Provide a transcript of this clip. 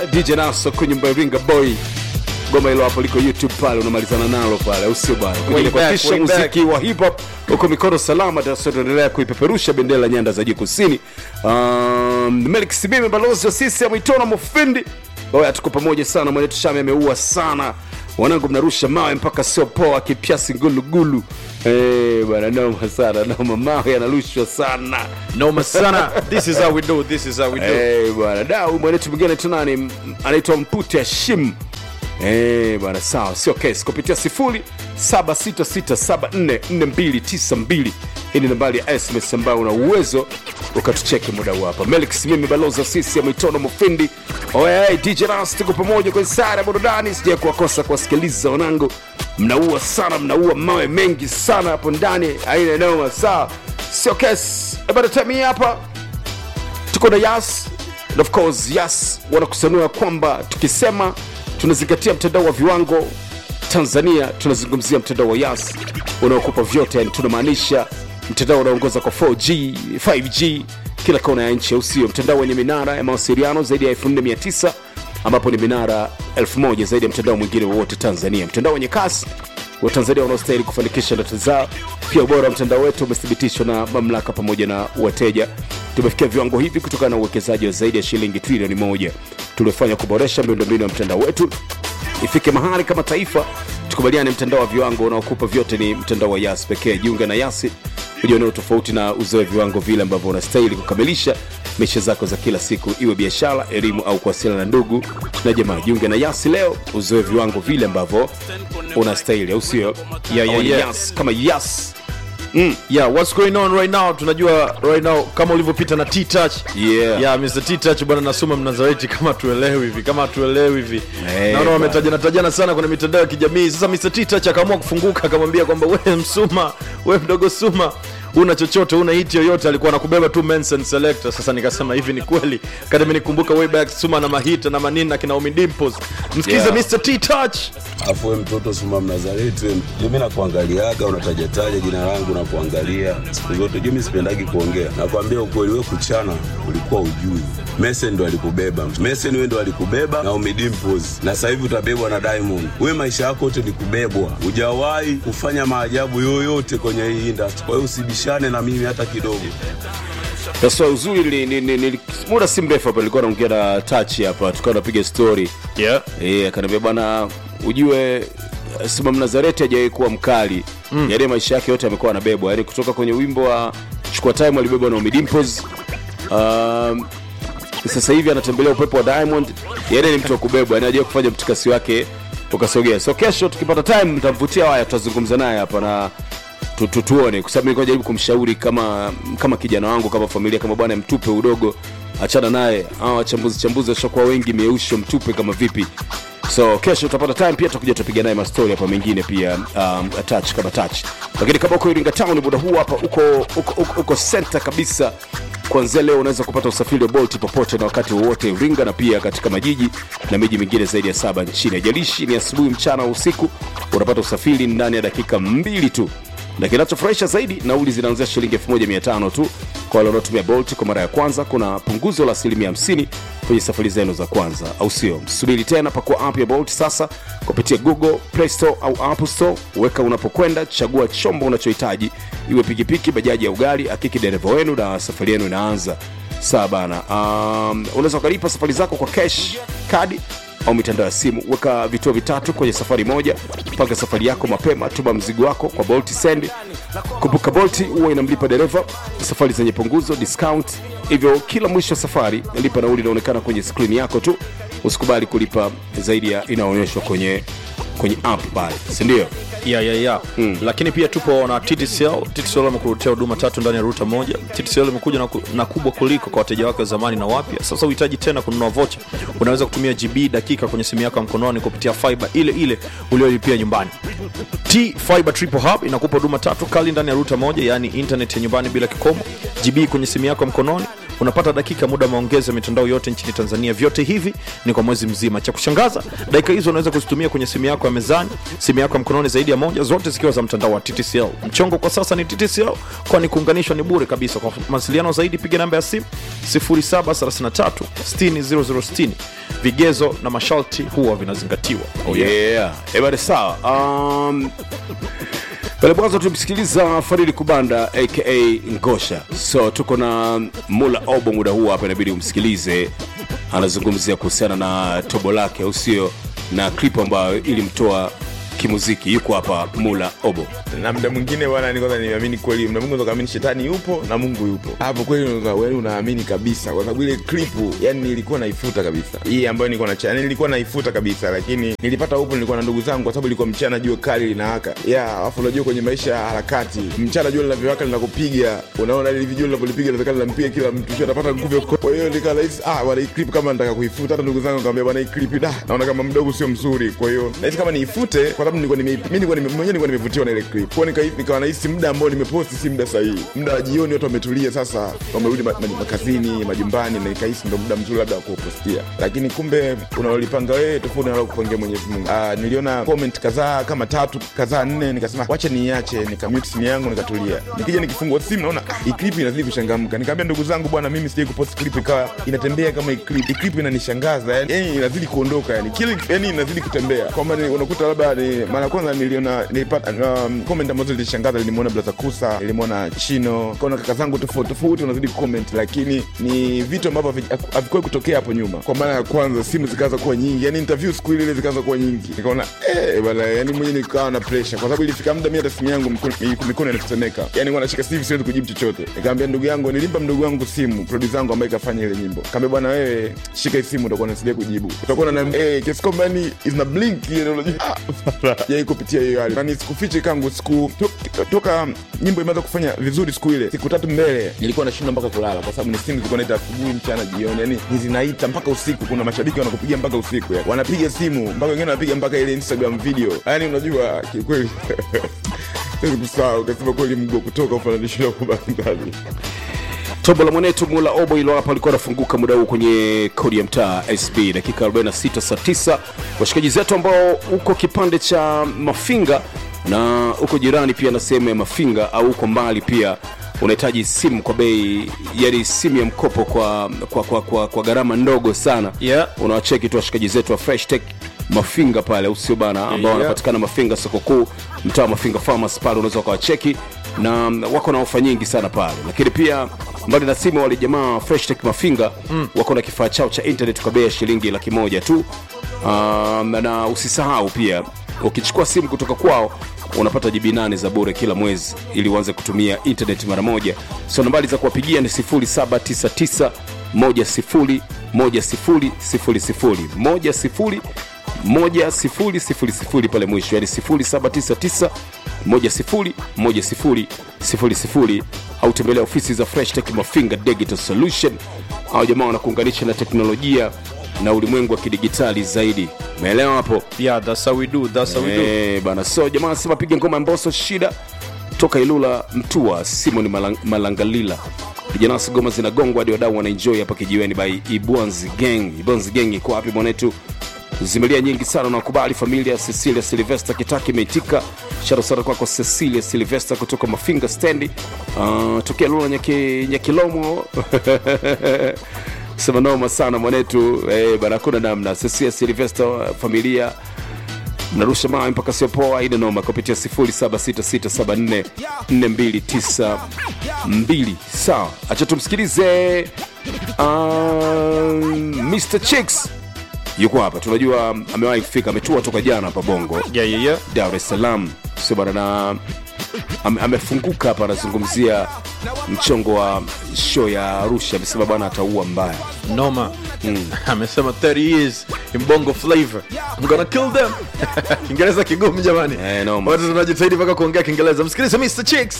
dj naso kwenye nyumba ya ringa boy goma hilo hapo liko youtube pale unamalizana nalo pale au sio bana Way back, kuhakikisha way back. muziki wa hip hop uko mikono salama tunaendelea kuipeperusha bendera la nyanda za juu kusini um, melik simime balozi wa sisi amwitona mufindi oya tuko pamoja sana mwenetu shame ameua sana wanangu mnarusha mawe mpaka sio poa kipyasi ngulugulu Eh, bana noma sana noma mawe yanarushwa sana noma sana this is how we do this is how we do Eh, bwana da huyu mwenetu mwingine anaitwa nani M- anaitwa mpute hashim Eh, bwana sawa sio kesi kupitia 0766744292 hii ni nambari ya sms ambayo una uwezo ukatucheki muda huu hapa melix mimi baloza sisi ya mitono mufindi oye dj ras tuko pamoja kwenye sare ya burudani sija kuwakosa kuwasikiliza wanangu mnaua sana mnaua mawe mengi sana hapo ndani aina noma sawa sio kesi ebadatami hapa tuko na yas and of course yas wanakusanua kwamba tukisema tunazingatia mtandao wa viwango tanzania tunazungumzia mtandao wa yas unaokupa vyote yani tunamaanisha mtandao unaongoza kwa 4g 5g kila kona ya nchi au sio mtandao wenye minara ya mawasiliano zaidi ya 4900 ambapo ni minara 1000 zaidi ya mtandao mwingine wowote tanzania mtandao wenye kasi watanzania wanaostahili kufanikisha ndoto zao pia ubora wa mtandao wetu umethibitishwa na mamlaka pamoja na wateja tumefikia viwango hivi kutokana na uwekezaji wa zaidi ya shilingi trilioni moja tuliofanya kuboresha miundombinu ya mtandao wetu ifike mahali kama taifa tukubaliane mtandao wa viwango unaokupa vyote ni mtandao wa yas pekee jiunga na yasi ujioneo tofauti na uzoe viwango vile ambavyo unastahili kukamilisha maisha zako za kila siku iwe biashara elimu au kuwasiliana na ndugu na jamaa jiunge na yasi leo uzoe viwango vile ambavyo unastahili au sio Yeah, yeah, Au ni yeah. yas kama yas yeah what's going on right now tunajua right now kama ulivyopita na t-touch Yeah. yeah mr t-touch bwana nasoma mnazareti kama tuelewi hivi kama tuelewi hivi Eh, naona bwana. wametajana tajana sana kwenye mitandao ya kijamii sasa mr t-touch akaamua kufunguka akamwambia kwamba we msuma we mdogo suma una chochote una hiti yoyote alikuwa anakubeba tu Mensen selector sasa nikasema hivi ni kweli kati nikumbuka way back suma na mahita na manini na kina Umi Dimples msikize Yeah. mr t-touch afu we mtoto suma mnazareti we mimi nakuangaliaga unatajataja jina langu na kuangalia siku zote juu mi sipendagi kuongea nakwambia ukweli we kuchana ulikuwa ujui mesen ndo alikubeba mesen we ndo alikubeba na umidimpos na sasa hivi utabebwa na diamond we maisha yako yote ni kubebwa hujawahi kufanya maajabu yoyote kwenye hii industry kwa hiyo usibishane na mimi hata kidogo sasa uzuri ni, ni, ni, ni, muda si mrefu hapa nilikuwa naongea na tachi hapa tukawa napiga story yeah Eh, akaniambia bwana ujue eh, Simam Nazareti hajawahi kuwa mkali mm. yaani maisha yake yote amekuwa anabebwa yaani kutoka kwenye wimbo wa chukua time alibebwa na Ommy Dimpoz um, sasa hivi anatembelea upepo wa Diamond yaani ni mtu wa kubebwa yaani hajawahi kufanya mtikasi wake ukasogea so kesho tukipata time mtamvutia haya tutazungumza naye hapa na tu- tu- tuone kwa sababu nilikuwa najaribu kumshauri kama kama kijana wangu kama familia kama bwana mtupe udogo achana naye hawa wachambuzi chambuzi washakuwa wengi meusho mtupe kama vipi so kesho utapata time pia tutakuja tutapiga naye mastori hapa mengine pia um, touch kama touch lakini kama uko iringa town muda huu hapa uko uko, uko, uko center kabisa kuanzia leo unaweza kupata usafiri wa bolt popote na wakati wowote iringa na pia katika majiji na miji mingine zaidi ya saba nchini ajalishi ni asubuhi mchana au usiku unapata usafiri ndani ya dakika mbili tu na kinachofurahisha zaidi nauli zinaanzia shilingi 1500 tu kwa wale wanaotumia bolt kwa mara ya kwanza kuna punguzo la asilimia 50 kwenye safari zenu za kwanza au sio msubiri tena pakua app ya bolt sasa kupitia google play store au app store weka unapokwenda chagua chombo unachohitaji iwe pikipiki bajaji au gari akiki dereva wenu na safari yenu inaanza sawa bana um, unaweza ukalipa safari zako kwa cash kadi au mitandao ya simu weka vituo vitatu kwenye safari moja panga safari yako mapema tuma mzigo wako kwa bolt send kumbuka bolt huwa inamlipa dereva safari zenye punguzo discount hivyo kila mwisho wa safari lipa nauli inaonekana kwenye skrini yako tu usikubali kulipa zaidi ya inaonyeshwa kwenye kwenye app pale sindio yeah, yeah, yeah. Mm. lakini pia tupo na TTCL. TTCL amekuletea huduma tatu ndani ya ruta moja. TTCL imekuja na, ku, na kubwa kuliko kwa wateja wake wa zamani na wapya. Sasa uhitaji tena kununua vocha, unaweza kutumia GB dakika kwenye simu yako ya mkononi kupitia fiber ile ile uliolipia nyumbani. T Fiber Triple Hub inakupa huduma tatu kali ndani ya ruta moja, yaani internet ya nyumbani bila kikomo, GB kwenye simu yako ya mkononi, unapata dakika muda wa maongezi ya mitandao yote nchini tanzania vyote hivi ni kwa mwezi mzima cha kushangaza dakika hizo unaweza kuzitumia kwenye simu yako ya mezani simu yako ya mkononi zaidi ya moja zote zikiwa za mtandao wa ttcl mchongo kwa sasa ni ttcl kwani kuunganishwa ni bure kabisa kwa mawasiliano zaidi piga namba ya simu 0733 60060 vigezo na masharti huwa vinazingatiwa oh, yeah. yeah. ebade sawa um, pale mwanzo tumsikiliza faridi kubanda aka ngosha so tuko na mula obo muda huu hapa inabidi umsikilize anazungumzia kuhusiana na tobo lake au sio na clip ambayo ilimtoa kimuziki yuko hapa mula obo na mda mwingine bwana ni kwanza niamini kweli mda mwingine ukaamini shetani yupo na mungu yupo hapo kweli unaweza- wewe unaamini kabisa kwa sababu ile klipu yani nilikuwa naifuta kabisa hii ambayo nilikuwa na yani nilikuwa naifuta kabisa lakini nilipata upo nilikuwa na ndugu zangu kwa sababu ilikuwa mchana jua kali linawaka ya alafu unajua kwenye maisha ya harakati mchana jua linavyowaka linakupiga unaona ile vijua linapolipiga linawezekana linampiga kila mtu sio atapata nguvu ya ku- kwa hiyo nikaa rahisi ah bwana hii clip kama nataka kuifuta hata ndugu zangu nikamwambia bwana hii clip da naona kama mdogo sio mzuri kwa hiyo nahisi kama niifute kwa sababu nilikuwa nime mimi nilikuwa nime- mwenyewe nilikuwa nimevutiwa na ile clip kwa nika nikawa nahisi muda ambao nimeposti si muda sahihi muda wa jioni watu wametulia sasa wamerudi ma- ma- makazini majumbani na nikahisi ndo muda mzuri labda wa kupostia lakini kumbe unalolipanga wewe tofauti na kupangia Mwenyezi Mungu ah niliona comment kadhaa kama tatu kadhaa nne nikasema wacha niache nikamute simu yangu nikatulia nikija nikifungua simu naona ah, hii clip inazidi kuchangamka nikamwambia ndugu zangu bwana mimi sijai kupost clip ikawa inatembea kama hii clip hii clip inanishangaza yani, yani inazidi kuondoka yani kile yani inazidi kutembea kwamba ni- unakuta labda ni mara ya kwanza niliona nilipata um, comment ambazo zilishangaza nilimwona Blaza Kusa nilimwona Chino kaona kaka zangu tofauti tofauti wanazidi kucomment lakini ni vitu ambavyo havi- havikuwahi kutokea hapo nyuma kwa mara ya kwanza simu zikaanza kuwa nyingi yani interview siku ile ile zikaanza kuwa nyingi nikaona eh bwana yani mwenyewe nikawa na pressure kwa sababu ilifika muda mimi hata simu yangu mkono mikono inatetemeka yani kwa nashika simu siwezi kujibu chochote nikamwambia ndugu yangu nilimpa mdogo wangu simu producer wangu ambaye kafanya ile nyimbo kaambia bwana wewe shika hii simu utakuwa unasaidia kujibu utakuwa na eh kiasi kwamba yani is na blink ile unajua ah, yai kupitia hiyo hali na nisikufiche kangu siku to, toka nyimbo imeanza kufanya vizuri siku ile siku tatu mbele nilikuwa nashindwa mpaka kulala kwa sababu ni simu zilikuwa naita asubuhi mchana jioni yani ni zinaita mpaka usiku kuna mashabiki wanakupigia mpaka usiku yani. wanapiga simu mpaka wengine wanapiga mpaka ile instagram video yani unajua kikweli siwezi kusahau ukasema kweli mgo kutoka ufananisho na kubandani tobo la mwanetu mula obo ilo hapa alikuwa anafunguka muda huu kwenye kodi ya mtaa sb dakika 46 saa 9 washikaji zetu ambao uko kipande cha mafinga na uko jirani pia na sehemu ya mafinga au uko mbali pia unahitaji simu kwa bei yani simu ya mkopo kwa, kwa, kwa, kwa, kwa gharama ndogo sana Yeah. unawacheki tu washikaji zetu wa fresh tech mafinga pale au sio bana ambao Yeah. wanapatikana mafinga soko kuu mtaa wa mafinga farmers pale unaweza ukawacheki na mm, wako na ofa nyingi sana pale lakini pia mbali na simu wale jamaa fresh tech mafinga mm. wako na kifaa chao cha internet kwa bei ya shilingi laki moja tu um, na usisahau pia ukichukua simu kutoka kwao unapata jibi nane za bure kila mwezi ili uanze kutumia internet mara moja so nambari za kuwapigia ni 0799 10 10 00 10 1000 pale mwisho yani 0799 10 10 au tembelea ofisi za fresh tech mafinga digital solution au jamaa wanakuunganisha na teknolojia na ulimwengu wa kidigitali zaidi umeelewa hapo yeah that's how we do that's how we do Eh, bana so jamaa anasema piga ngoma ya mboso shida toka ilula mtua simon Malang, malangalila vijanasi goma zinagongwa hadi wadau wanaenjoy hapa kijiweni by ibwanzi gang ibwanzi gang iko wapi mwanetu zimelia nyingi sana nakubali familia cecilia silvester kitaki imeitika sharo sana kwako cecilia silvester kutoka mafinga stendi uh, tokea lula nyaki, nyakilomo sema noma sana mwanetu eh, bana hakuna namna cecilia silvester familia mnarusha mawe mpaka siopoa ine noma kupitia 07667429 sawa acha tumsikilize um, mr chicks yuko hapa tunajua amewahi kufika ametua toka jana hapa bongo yeah yeah yeah dar es salaam sio bana na ame, amefunguka hapa anazungumzia mchongo wa show ya arusha amesema bwana ataua mbaya noma amesema 30 years in bongo flavor i'm gonna kill them kiingereza kigumu jamani Eh, noma. watu tunajitahidi mpaka kuongea kiingereza msikilize mr chicks